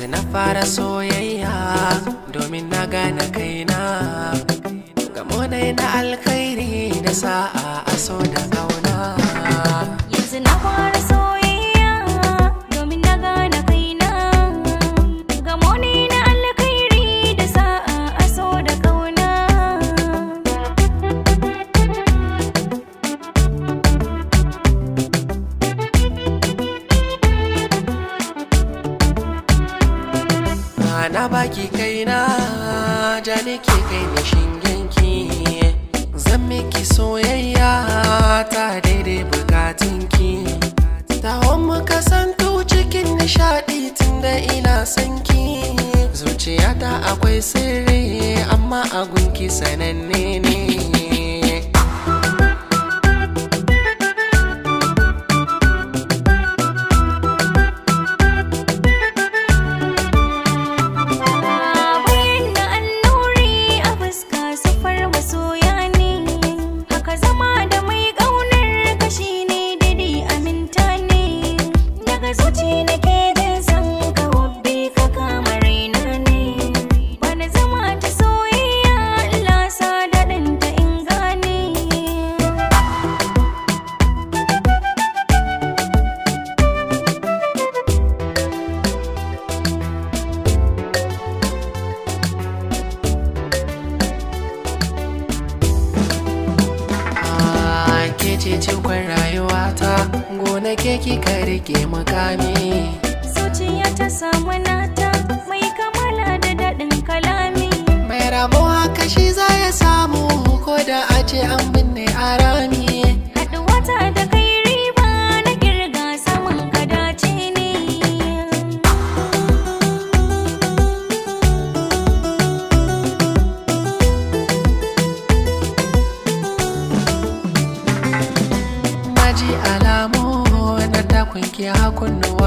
yanzu na fara soyayya domin na gane kaina gamo na na alkhairi da sa'a a so da kauna Yanzu na fara soyayya domin na gane kaina Gamo ne na alkhairi da sa'a a so da kauna na baki kaina ja nake kai ni shingenki zan miki soyayya ta daidai bukatunki tawon mu kasantu cikin nishadi tunda ina sanki zuciyata akwai sirri amma a gunki sananne ne Bayan da annuri a fuska sufar masoya ne Haka zama da mai ƙaunar kashi ne dadi aminta ne Daga zuci nake jin san ka wabbe ka kama raina ne Bana zama ta soyayya Allah sa daɗin ta in gane Ah, ke ce cikon rayuwata gona ke kika rike mukami Zuciya ta samu nata mai kamala da daɗin kalami mai rabo haka shi za ya samu ko da a ce an binne a rami Haɗuwata da kai riba na kirga saman ka dace ne maji alamu na takunki hakunnuwa